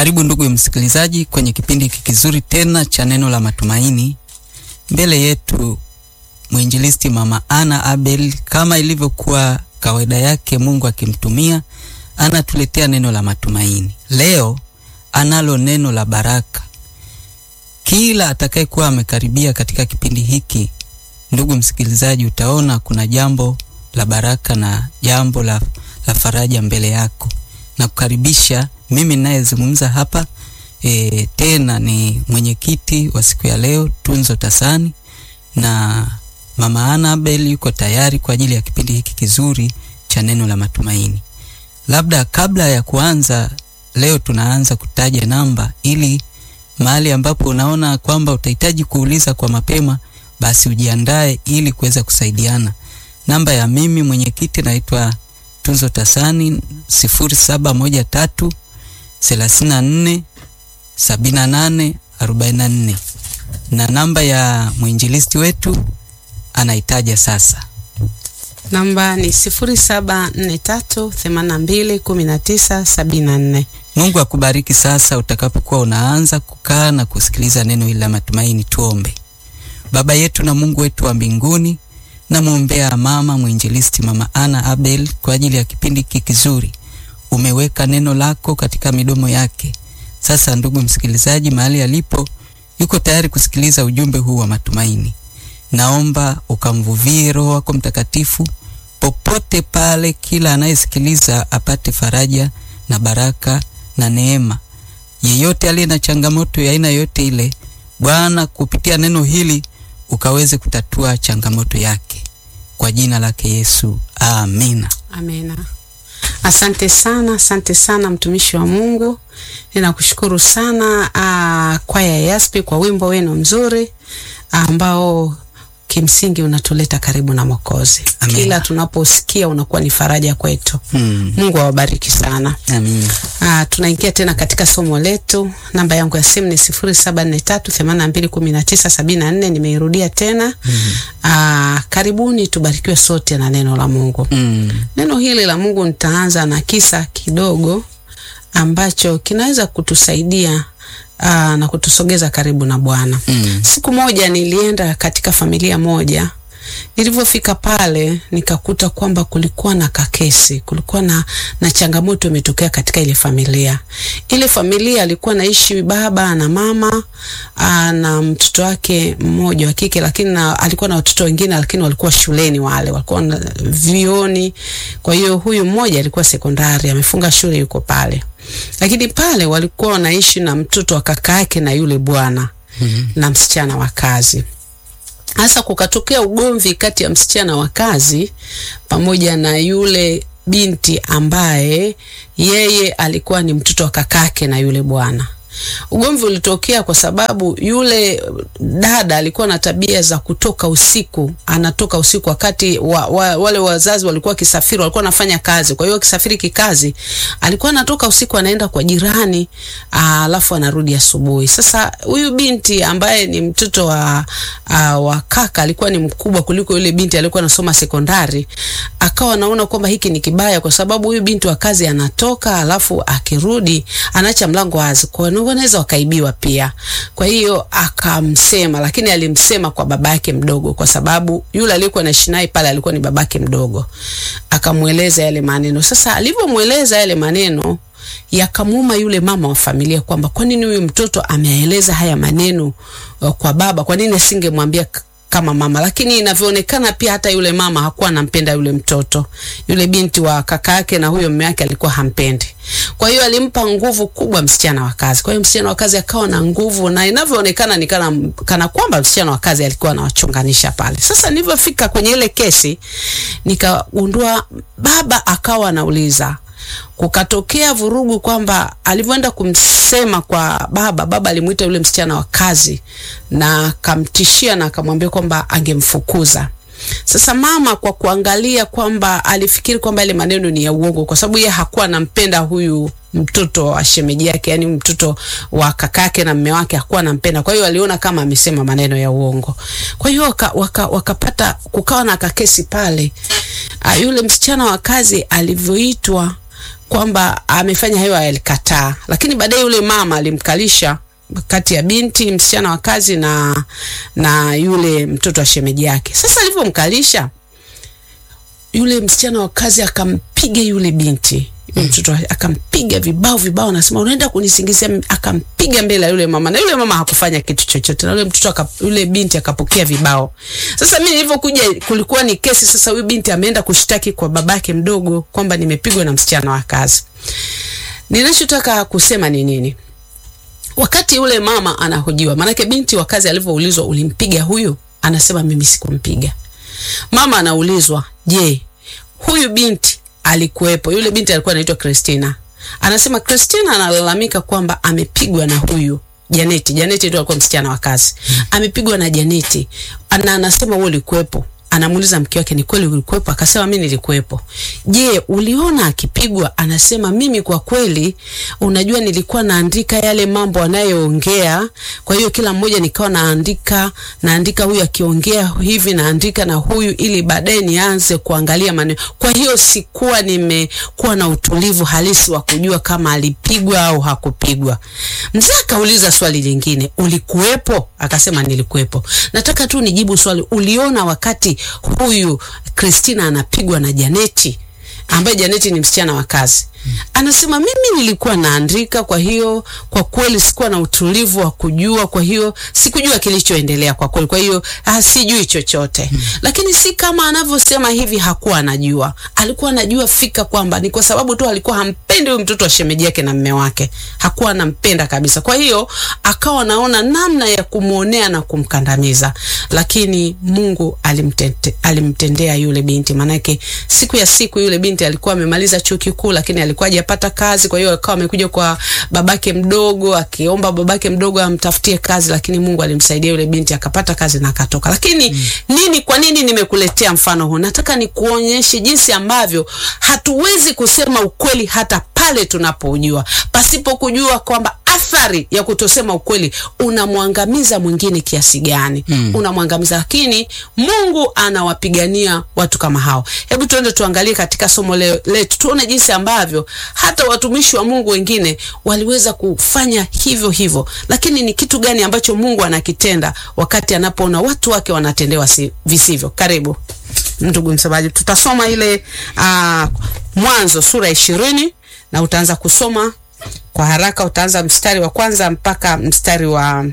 Karibu ndugu msikilizaji kwenye kipindi hiki kizuri tena cha neno la matumaini. Mbele yetu mwinjilisti Mama Ana Abel, kama ilivyokuwa kawaida yake, Mungu akimtumia anatuletea neno la matumaini. Leo analo neno la baraka. Kila atakayekuwa amekaribia katika kipindi hiki, ndugu msikilizaji, utaona kuna jambo la baraka na jambo la, la faraja mbele yako na kukaribisha mimi ninayezungumza hapa e, tena ni mwenyekiti wa siku ya leo Tunzo Tasani, na Mama Ana Abel yuko tayari kwa ajili ya kipindi hiki kizuri cha neno la matumaini. Labda kabla ya kuanza leo, tunaanza kutaja namba ili mahali ambapo unaona kwamba utahitaji kuuliza kwa mapema, basi ujiandae ili kuweza kusaidiana. Namba ya mimi mwenyekiti naitwa Tunzo Tasani sifuri saba moja tatu thelathini na nne sabini na nane arobaini na nne na namba ya mwinjilisti wetu anaitaja sasa. Namba ni sifuri saba nne tatu themanini na mbili kumi na tisa sabini na nne. Mungu akubariki sasa utakapokuwa unaanza kukaa na kusikiliza neno hili la matumaini. Tuombe. Baba yetu na Mungu wetu wa mbinguni, namwombea mama mwinjilisti Mama Ana Abel kwa ajili ya kipindi hiki kizuri. Umeweka neno lako katika midomo yake. Sasa ndugu msikilizaji, mahali alipo yuko tayari kusikiliza ujumbe huu wa matumaini. Naomba ukamvuvie Roho wako Mtakatifu popote pale, kila anayesikiliza apate faraja na baraka na neema. Yeyote aliye na changamoto ya aina yoyote ile, Bwana, kupitia neno hili ukaweze kutatua changamoto yake kwa jina lake Yesu, amina. Amina. Asante sana, asante sana mtumishi wa Mungu, ninakushukuru sana uh, kwaya ya Yaspi kwa wimbo wenu mzuri ambao kimsingi unatuleta karibu na Mwokozi. Amina. Kila tunaposikia unakuwa ni faraja kwetu. Hmm. Mungu awabariki sana. Amina. Ah, tunaingia tena katika somo letu. Namba yangu ya simu ni sifuri saba nne tatu themanini na mbili kumi na tisa sabini na nne. Nimeirudia tena. Ah, karibuni tubarikiwe sote na neno la Mungu. Hmm. Neno hili la Mungu nitaanza na kisa kidogo ambacho kinaweza kutusaidia aa, na kutusogeza karibu na Bwana. Mm. Siku moja nilienda katika familia moja. Nilivyofika pale nikakuta kwamba kulikuwa na kakesi, kulikuwa na, na changamoto imetokea katika ile familia. Ile familia alikuwa naishi baba na mama aa, na mtoto wake mmoja wa kike, lakini na, alikuwa na watoto wengine, lakini walikuwa shuleni, wale walikuwa na vioni. Kwa hiyo huyu mmoja alikuwa sekondari, amefunga shule, yuko pale, lakini pale walikuwa wanaishi na mtoto wa kaka yake na yule bwana Mhm. na msichana wa kazi. Hasa kukatokea ugomvi kati ya msichana wa kazi pamoja na yule binti ambaye yeye alikuwa ni mtoto wa kakake na yule bwana. Ugomvi ulitokea kwa sababu yule dada alikuwa na tabia za kutoka usiku, anatoka usiku wakati wa, wa, wale wazazi walikuwa wakisafiri, walikuwa wanafanya kazi. Kwa hiyo akisafiri kikazi, alikuwa anatoka usiku anaenda kwa jirani, aa, alafu anarudi asubuhi. Sasa huyu binti ambaye ni mtoto wa, aa, wa kaka alikuwa ni mkubwa kuliko yule binti aliyekuwa anasoma sekondari, akawa anaona kwamba hiki ni kibaya, kwa sababu huyu binti wa kazi anatoka, alafu akirudi anaacha mlango wazi, kwa hiyo wanaweza wakaibiwa pia. Kwa hiyo akamsema, lakini alimsema kwa babake mdogo, kwa sababu yule aliyekuwa anaishi naye pale alikuwa ni babake mdogo. Akamweleza yale maneno. Sasa alivyomweleza yale maneno yakamuuma yule mama wa familia kwamba kwa nini huyu mtoto ameeleza haya maneno uh, kwa baba, kwa nini asingemwambia k- kama mama. Lakini inavyoonekana pia hata yule mama hakuwa anampenda yule mtoto, yule binti wa kaka yake na huyo mume wake alikuwa hampendi. Kwa hiyo alimpa nguvu kubwa msichana wa kazi. Kwa hiyo msichana wa kazi akawa na nguvu, na inavyoonekana ni kana, kana kwamba msichana wa kazi alikuwa anawachunganisha pale. Sasa nilivyofika kwenye ile kesi, nikagundua baba akawa anauliza kukatokea vurugu kwamba alivyoenda kumsema kwa baba, baba alimwita yule msichana wa kazi na akamtishia na akamwambia kwamba angemfukuza. Sasa mama kwa kuangalia kwamba alifikiri kwamba ile maneno ni ya uongo, kwa sababu yeye hakuwa anampenda huyu mtoto wa shemeji yake, yani mtoto wa kakake na mme wake hakuwa anampenda. Kwa hiyo aliona kama amesema maneno ya uongo. Kwa hiyo waka, waka, wakapata kukawa na kakesi pale. Uh, yule msichana wa kazi alivyoitwa kwamba amefanya hayo, alikataa, lakini baadaye yule mama alimkalisha kati ya binti msichana wa kazi na na yule mtoto wa shemeji yake. Sasa alivyomkalisha yule msichana wa kazi akampiga yule binti yule mtoto akampiga vibao vibao, anasema unaenda kunisingizia. Akampiga mbele ya yule mama, na yule mama hakufanya kitu chochote, na yule mtoto aka, yule binti akapokea vibao. Sasa mimi nilivyokuja, kulikuwa ni kesi. Sasa huyu binti ameenda kushtaki kwa babake mdogo kwamba nimepigwa na msichana wa kazi. Ninachotaka kusema ni nini? Wakati yule mama anahojiwa, maanake binti wa kazi alivyoulizwa ulimpiga huyu, anasema mimi sikumpiga. Mama anaulizwa, je, huyu binti alikuwepo? Yule binti alikuwa anaitwa Christina. Anasema Christina analalamika kwamba amepigwa na huyu Janeti. Janeti ndio alikuwa msichana wa kazi. Amepigwa na Janeti. Ana anasema wewe ulikuwepo. Anamuuliza mke wake, ni kweli ulikuwepo? Akasema mimi nilikuwepo. Je, uliona akipigwa? Anasema mimi kwa kweli, unajua nilikuwa naandika yale mambo anayoongea, kwa hiyo kila mmoja nikawa naandika naandika, huyu akiongea hivi naandika na huyu, ili baadaye nianze kuangalia maneno. Kwa hiyo sikuwa nimekuwa na utulivu halisi wa kujua kama alipigwa au hakupigwa. Mzee akauliza swali lingine, ulikuwepo? Akasema nilikuwepo. Nataka tu nijibu swali, uliona wakati huyu Christina anapigwa na Janeti ambaye Janeti ni msichana wa kazi. Anasema mimi nilikuwa naandika, kwa hiyo kwa kweli sikuwa na utulivu wa kujua, kwa hiyo sikujua kilichoendelea kwa kweli, kwa hiyo ah, sijui chochote hmm. Lakini si kama anavyosema hivi, hakuwa anajua. Alikuwa anajua fika kwamba ni kwa sababu tu alikuwa hampendi huyu mtoto wa shemeji yake na mme wake, hakuwa anampenda kabisa. Kwa hiyo akawa anaona namna ya kumwonea na kumkandamiza, lakini Mungu alimtende, alimtendea yule binti, maanake siku ya siku yule binti alikuwa amemaliza chuo kikuu, lakini alikuwa hajapata kazi. Kwa hiyo akawa amekuja kwa babake mdogo akiomba babake mdogo amtafutie kazi, lakini Mungu alimsaidia yule binti akapata kazi na akatoka. Lakini mm. nini, kwa nini nimekuletea mfano huu? Nataka nikuonyeshe jinsi ambavyo hatuwezi kusema ukweli hata pale tunapojua, pasipo kujua kwamba athari ya kutosema ukweli unamwangamiza mwingine kiasi gani? mm. Unamwangamiza, lakini Mungu anawapigania watu kama hao. Hebu tuende tuangalie katika somo le, letu tuone jinsi ambavyo hata watumishi wa Mungu wengine waliweza kufanya hivyo hivyo, lakini ni kitu gani ambacho Mungu anakitenda wakati anapoona watu wake wanatendewa si, visivyo. Karibu ndugu msemaji, tutasoma ile uh, Mwanzo sura ishirini na utaanza kusoma kwa haraka, utaanza mstari wa kwanza mpaka mstari wa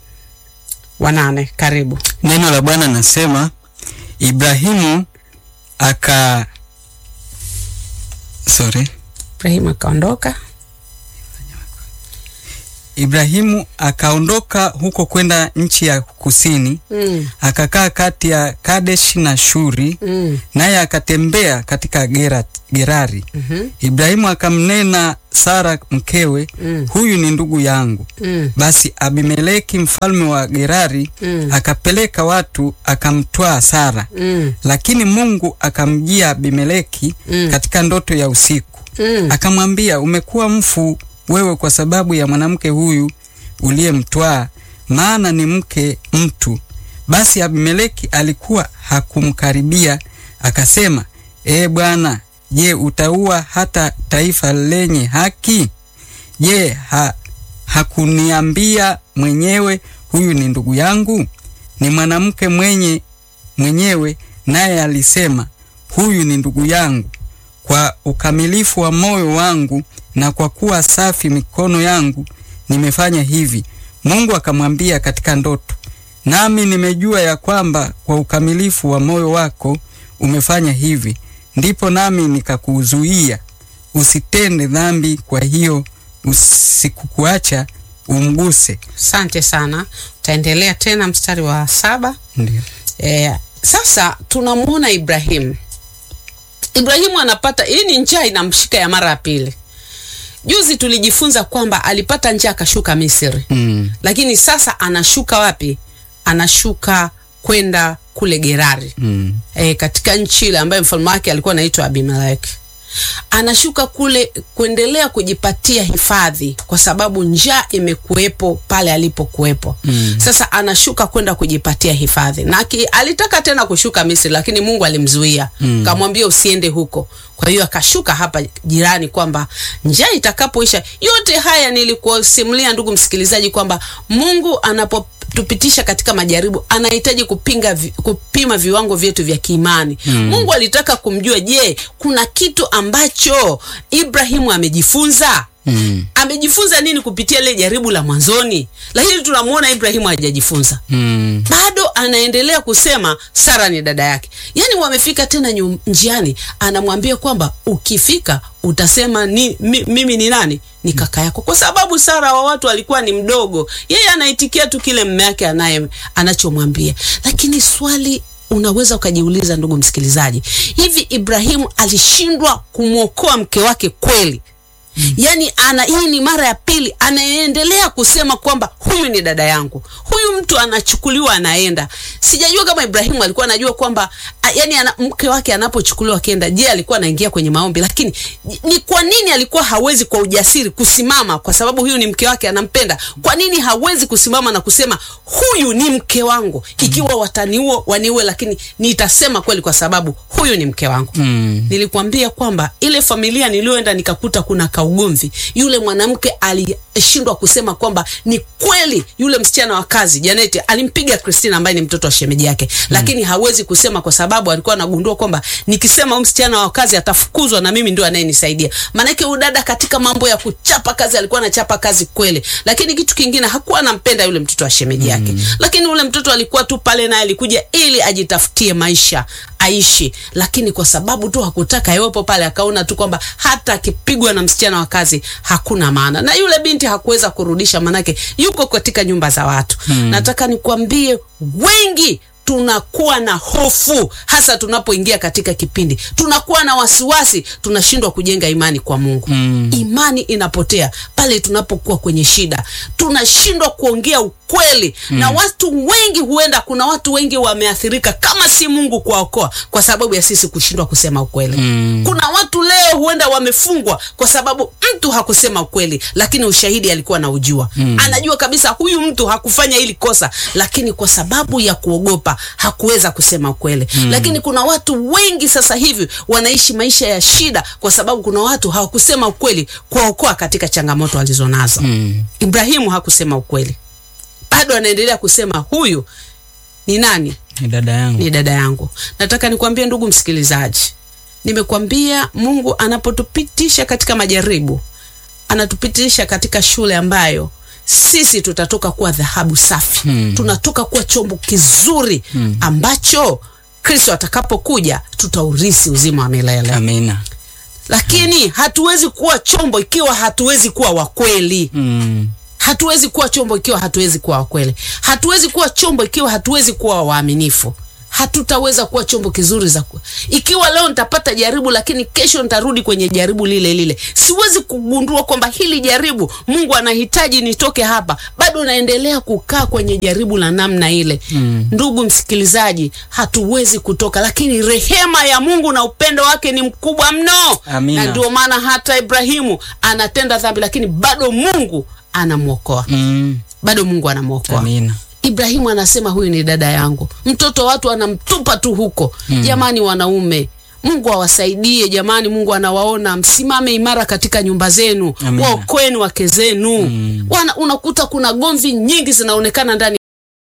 wa nane. Karibu. Neno la Bwana nasema, Ibrahimu aka sorry, Ibrahimu akaondoka Ibrahimu akaondoka huko kwenda nchi ya kusini mm. akakaa kati ya Kadesh na Shuri mm. naye akatembea katika Gera, Gerari. mm Ibrahimu akamnena Sara mkewe, Mm. huyu ni ndugu yangu. mm. Basi Abimeleki mfalme wa Gerari Mm. akapeleka watu akamtwaa Sara, mm. lakini Mungu akamjia Abimeleki Mm. katika ndoto ya usiku mm. akamwambia, umekuwa mfu wewe kwa sababu ya mwanamke huyu uliyemtwaa, maana ni mke mtu. Basi Abimeleki alikuwa hakumkaribia, akasema, ee Bwana, je, utaua hata taifa lenye haki? Je, ha, hakuniambia mwenyewe huyu ni ndugu yangu? Ni mwanamke mwenye mwenyewe, naye alisema huyu ni ndugu yangu. Kwa ukamilifu wa moyo wangu na kwa kuwa safi mikono yangu nimefanya hivi. Mungu akamwambia katika ndoto, nami nimejua ya kwamba kwa ukamilifu wa moyo wako umefanya hivi, ndipo nami nikakuzuia usitende dhambi, kwa hiyo usikukuacha umguse. Asante sana, utaendelea tena mstari wa saba. Ndio. E, sasa tunamwona Ibrahimu. Ibrahimu anapata hii ni njaa inamshika ya mara ya pili. Juzi tulijifunza kwamba alipata njaa akashuka Misri, Mm. lakini sasa anashuka wapi? Anashuka kwenda kule Gerari Mm. e, katika nchi ile ambayo mfalme wake alikuwa anaitwa Abimeleki. anashuka kule kuendelea kujipatia hifadhi kwa sababu njaa imekuwepo pale alipokuwepo. Mm. Sasa anashuka kwenda kujipatia hifadhi na aki, alitaka tena kushuka Misri, lakini Mungu alimzuia Mm. kamwambia usiende huko. Kwa hiyo akashuka hapa jirani, kwamba njaa itakapoisha. Yote haya nilikusimulia ndugu msikilizaji, kwamba Mungu anapotupitisha katika majaribu anahitaji kupinga vi, kupima viwango vyetu vya kiimani. Mungu alitaka kumjua, je, kuna kitu ambacho Ibrahimu amejifunza? Mm. Amejifunza nini kupitia ile jaribu la mwanzoni? Lakini tunamwona Ibrahimu hajajifunza Mm. bado anaendelea kusema Sara ni dada yake. Yaani wamefika tena nyu- njiani, anamwambia kwamba ukifika utasema ni, mi, mimi ni nani? Ni kaka yako, kwa sababu Sara wa watu alikuwa ni mdogo. Yeye anaitikia tu kile mume yake anaye anachomwambia, lakini swali unaweza ukajiuliza, ndugu msikilizaji, hivi Ibrahimu alishindwa kumwokoa mke wake kweli? Yaani ana hii ni mara ya pili anaendelea kusema kwamba huyu ni dada yangu. Huyu mtu anachukuliwa anaenda. Sijajua kama Ibrahimu alikuwa anajua kwamba a, yani ana, mke wake anapochukuliwa akienda, je, alikuwa anaingia kwenye maombi? Lakini ni kwa nini alikuwa hawezi kwa ujasiri kusimama, kwa sababu huyu ni mke wake anampenda. Kwa nini hawezi kusimama na kusema huyu ni mke wangu, ikiwa wataniua waniue, lakini nitasema kweli kwa sababu huyu ni mke wangu. Mm. Nilikwambia kwamba ile familia niliyoenda nikakuta kuna kaugomvi. Yule mwanamke alishindwa kusema kwamba ni kweli yule msichana wa kazi Janeti alimpiga Christina ambaye ni mtoto wa shemeji yake, lakini hawezi kusema kwa sababu alikuwa anagundua kwamba nikisema huyu msichana wa kazi atafukuzwa na mimi ndio anayenisaidia. Maanake huyu dada katika mambo ya kuchapa kazi alikuwa anachapa kazi kweli, lakini kitu kingine hakuwa anampenda yule mtoto wa shemeji yake, lakini yule mtoto alikuwa tu pale naye alikuja ili ajitafutie maisha aishi, lakini kwa sababu tu hakutaka iwepo pale, akaona tu kwamba hata akipigwa na msichana wa kazi hakuna maana, na yule binti hakuweza kurudisha, manake yuko katika nyumba za watu. Nataka nikwambie wengi tunakuwa na hofu hasa tunapoingia katika kipindi, tunakuwa na wasiwasi, tunashindwa kujenga imani kwa Mungu. Mm. Imani inapotea pale tunapokuwa kwenye shida, tunashindwa kuongea ukweli na watu wengi. Huenda kuna watu wengi wameathirika, kama si Mungu kuwaokoa, kwa sababu ya sisi kushindwa kusema ukweli. Mm. Kuna watu leo huenda wamefungwa kwa sababu mtu hakusema ukweli, lakini ushahidi alikuwa na ujua. Anajua kabisa huyu mtu hakufanya hili kosa, lakini kwa sababu ya kuogopa hakuweza kusema ukweli. Lakini kuna watu wengi sasa hivi wanaishi maisha ya shida kwa sababu kuna watu hawakusema ukweli kuwaokoa katika changamoto walizonazo. Mm. Ibrahimu hakusema ukweli, bado anaendelea kusema huyu ni nani? Ni dada yangu. ni dada yangu. Nataka nikwambie ndugu msikilizaji, nimekwambia Mungu anapotupitisha katika majaribu, anatupitisha katika shule ambayo sisi tutatoka kuwa dhahabu safi Hmm. tunatoka kuwa chombo kizuri ambacho Kristo atakapokuja tutaurisi uzima wa milele. Amina. Lakini hatuwezi kuwa chombo ikiwa hatuwezi kuwa wakweli. Mm. Hatuwezi kuwa chombo ikiwa hatuwezi kuwa wakweli. Hatuwezi kuwa chombo ikiwa hatuwezi kuwa waaminifu. Hatutaweza kuwa chombo kizuri za ku... ikiwa leo nitapata jaribu, lakini kesho nitarudi kwenye jaribu lile lile, siwezi kugundua kwamba hili jaribu Mungu anahitaji nitoke hapa, bado naendelea kukaa kwenye jaribu la namna ile. Mm. Ndugu msikilizaji, hatuwezi kutoka, lakini rehema ya Mungu na upendo wake ni mkubwa mno, Amina. na ndio maana hata Ibrahimu anatenda dhambi, lakini bado Mungu anamwokoa, Mm. bado Mungu anamwokoa. Amina. Ibrahimu anasema huyu ni dada yangu, mtoto watu anamtupa tu huko. Jamani wanaume, Mungu awasaidie jamani. Mungu anawaona, msimame imara katika nyumba zenu, Amina. waokoeni wake zenu. Wana, unakuta kuna gomvi nyingi zinaonekana ndani